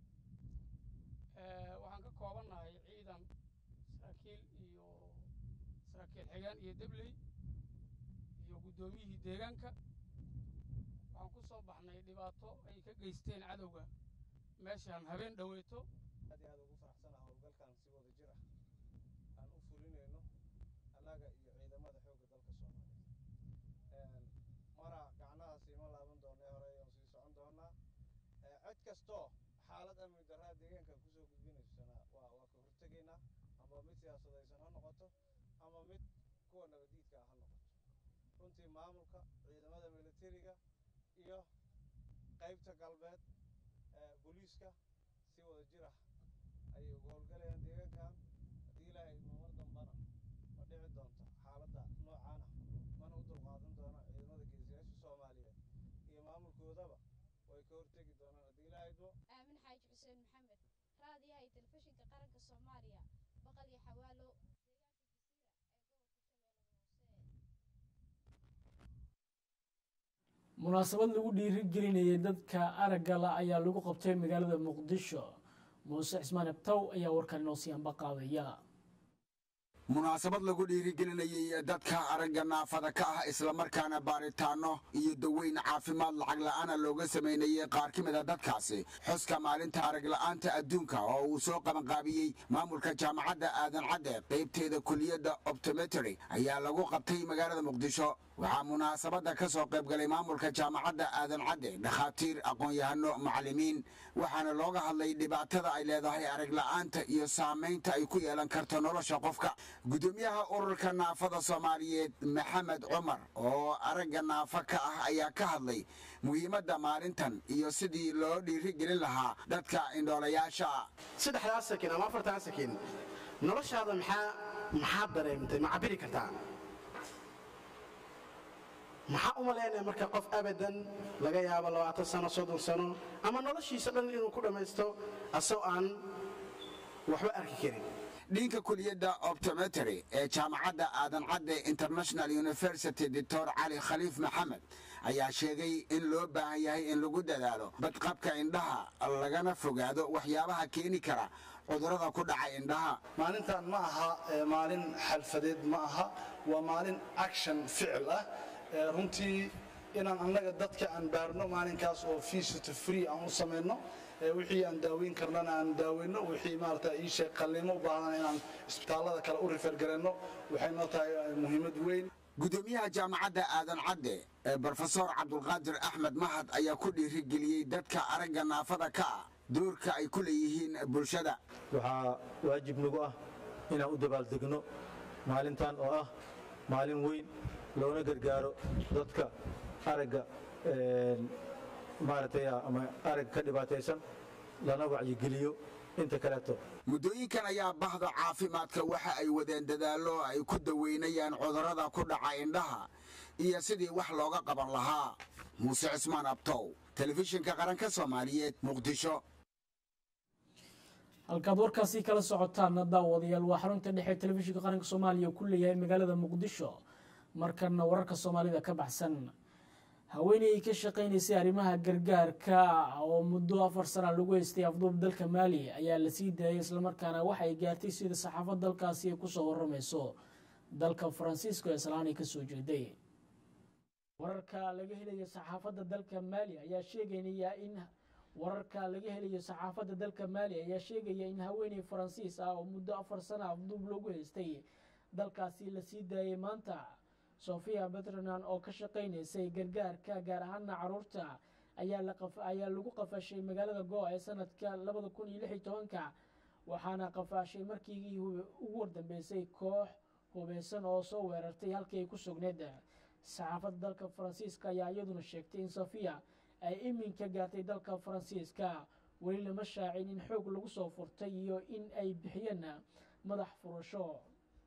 waxaan ka koobannahay ciidan saraakiil iyo saraakiil xigaan iyo debley iyo guddoomiyihii deegaanka waxaan ku soo baxnay dhibaato ay ka geysteen cadowga meeshaan habeen dhoweyto aad iyo aad ugu faraxsanaha howlgalkan si wada jir ah aan u fulinayno annaga iyo ciidamada xoogga dalka soomaaliyeed mara gacnahaas ima laaban doonee hore ayaan sii socon doonaa cid kastoo xaalad amni darraa deegaankan kusoo gudbinaysana waa waa ka hortegaynaa ama mid siyaasadaysan ha noqoto ama mid kuwa nabadiidka ah ha noqoto runtii maamulka ciidamada militariga iyo qaybta galbeed booliiska si wada jir ah ayay uga howlgalayaan deegaankan haddii ilaahay mamar dambana ma dhici doonto xaaladda noocaana mana u dulqaadan doonaan ciidamada geesiyaasha soomaaliyeed iyo maamulkoodaba way ka hortegi doonaan haddii ilaahay idmo aamin xaaji xuseen maxamed raadiyaha iyo telefishinka qaranka soomaaliya baqal iyo xawaalo munaasabad lagu dhiirigelinayay dadka aragga la ayaa lagu qabtay magaalada muqdisho muuse cismaan abtaw ayaa warkan inoo sii anba qaadaya munaasabad lagu dhiirigelinayay dadka aragga naafada ka ah islamarkaana baaritaano iyo daweyn caafimaad lacag la'aana looga samaynayay qaar ka mid a dadkaasi xuska maalinta aragla'aanta adduunka oo uu soo qabanqaabiyey maamulka jaamacadda aadan cadde qaybteeda kuliyadda optometry ayaa lagu qabtay magaalada muqdisho waxaa munaasabadda ka soo qaybgalay maamulka jaamacadda aadan cadde dhakhaatiir aqoon-yahano macallimiin waxaana looga hadlay dhibaatada ay leedahay aragla'aanta iyo saamaynta ay ku yeelan karto nolosha qofka gudoomiyaha ururka naafada soomaaliyeed maxamed cumar oo aragga naafa ka ah ayaa ka hadlay muhiimadda maalintan iyo sidii loo dhiirigelin lahaa dadka indhoolayaasha saddexdaas sakin ama afartan sakin noloshaada maxaa maxaad dareemtay ma cabiri kartaa maxaa u malaynaya marka qof abadan laga yaabo labaatan sano soddon sano ama noloshiisa dhan inuu ku dhammaysto asoo aan waxba arki karin dhinka kuliyadda optometry ee jaamacadda aadan cadde international university doctor cali khaliif maxamed ayaa sheegay in loo baahan yahay in lagu dadaalo badqabka indhaha lagana fogaado waxyaabaha keeni kara cudurrada ku dhaca indhaha maalintan ma aha maalin xalfadeed ma aha waa maalin action ficil ah runtii inaan annaga dadka aan baarno maalinkaas oo fees free aan u samayno wixii aan daaweyn karnana aan daaweyno wixii maarata ii sheeg qalliimo u baahan inaan isbitaallada kale u rifeer garayno waxay noo tahay muhiimad weyn gudoomiyaha jaamacadda aadan cadde ee brofesor cabdulqaadir axmed mahad ayaa ku dhiirigeliyey dadka aragga naafada ka ah doorka ay ku leeyihiin bulshada waxaa waajib nagu ah inaan u dabaaldegno maalintan oo ah maalin weyn loona gargaaro dadka aragga maaragtay ama arag ka dhibaataysan lana wacyigeliyo inta kaleeto muddooyinkan ayaa bahda caafimaadka waxa ay wadeen dadaallo ay ku daweynayaan cudurrada ku dhaca indhaha iyo sidii wax looga qaban lahaa muuse cismaan abtow telefishinka qaranka soomaaliyeed muqdisho halkaad warkaasi kala socotaan daawadayaal waa xarunta dhexe telefishinka qaranka soomaaliya ku leeyahay magaalada muqdisho markana wararka soomaalida ka baxsan haweeney ka shaqaynaysay arrimaha gargaarka oo muddo afar sana lagu haystay afduub dalka maali ayaa la sii daayay islamarkaana waxay gaartay sida saxaafad dalkaasi ay kusoo waramayso dalka faransiisko ee salaanay kasoo jeeday wararka laga helayo saxaafadda dalka maali ayaa sheegaynaya in wararka laga helayo saxaafadda dalka maali ayaa sheegaya in haweeney faransiis ah oo muddo afar sana afduub lagu haystay dalkaasi la sii daayay maanta sofia betronan oo ka shaqaynaysay gargaarka gaar ahaana caruurta ayaa lagu qafashay magaalada goa ee sanadka labada kun iyo lix iyo tobanka waxaana qafaashay markii ugu wardambeysay koox hubeysan oo soo weerartay halkii ay ku sugneed saxaafadda dalka faransiiska ayaa iyaduna sheegtay in sofia ay iminka gaartay dalka faransiiska weli lama shaacin in xoog lagu soo furtay iyo in ay bixiyeen madax furasho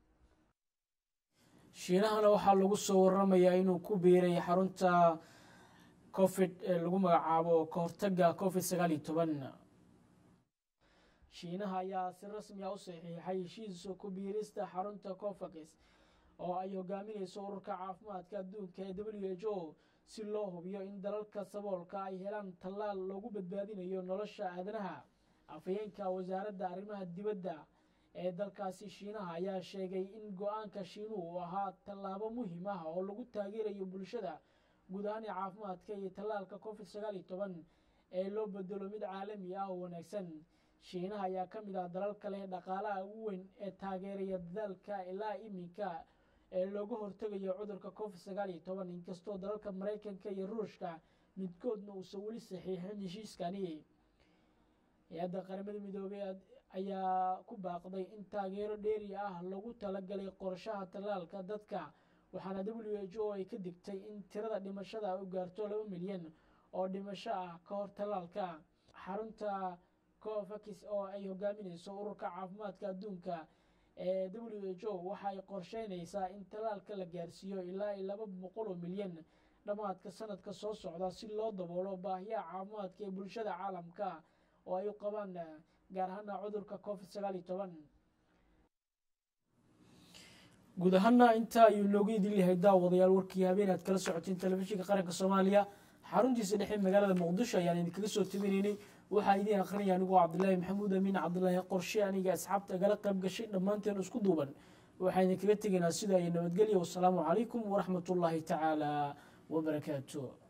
shiinahana waxaa lagu soo waramayaa inuu ku biiray xarunta covid ee lagu magacaabo kahortaga covid sagaal iyo toban shiinaha ayaa si rasmi ah u saxiixay heshiisa ku biirista xarunta cofax oo ay hogaaminayso ururka caafimaadka adduunka ee w h o si loo hubiyo in dalalka saboolka ay helaan tallaal loogu badbaadinayo nolosha aadanaha afhayeenka wasaaradda arrimaha dibadda ee dalkaasi shiinaha ayaa sheegay in go-aanka shiinuhu uu ahaa tallaabo muhiim ah oo lagu taageerayo bulshada guud ahaan ee caafimaadka iyo tallaalka covid sagaal iyo toban ee loo bedelo mid caalami ah oo wanaagsan shiinaha ayaa ka mid ah dalalka leh dhaqaalaha ugu weyn ee taageeraya dadaalka ilaa iminka ee looga hortegayo cudurka covid sagaal iyo toban inkastoo dalalka maraykanka iyo ruushka midkoodna uusan weli saxiixin heshiiskani hay-adda qaramada midoobey ayaa ku baaqday in taageero dheeri ah lagu talagalay qorshaha tallaalka dadka waxaana w h o ay ka digtay in tirada dhimashada u gaarto laba milyan oo dhimasho ah ka hor tallaalka xarunta covax oo ay hogaaminayso ururka caafimaadka adduunka ee w h o waxay qorsheynaysaa in tallaalka la gaarsiiyo ilaa iyo laba boqol oo milyan dhammaadka sanadka soo socda si loo daboolo baahiyaha caafimaadka ee bulshada caalamka oo ay u qabaan gaar ahaana cudurka covid sagaal iyo toban guud ahaana intaa ayuu noogu idin yahay daawadayaal warkii habeen aad kala socoteen telefishinka qaranka soomaaliya xaruntiisa dhexe magaalada muqdisho ayaan idinkaga soo tabinaynay waxaa idiin akrinaya anigoo cabdilaahi maxamuud amiin cabdilaahi qorshe aniga asxaabta gala qayb gashay dhammaanteen isku duuban waxaan idinkaga tegaynaa sidaa iyo nabadgelya wasalaamu calaykum waraxmatullaahi tacaala wabarakaatu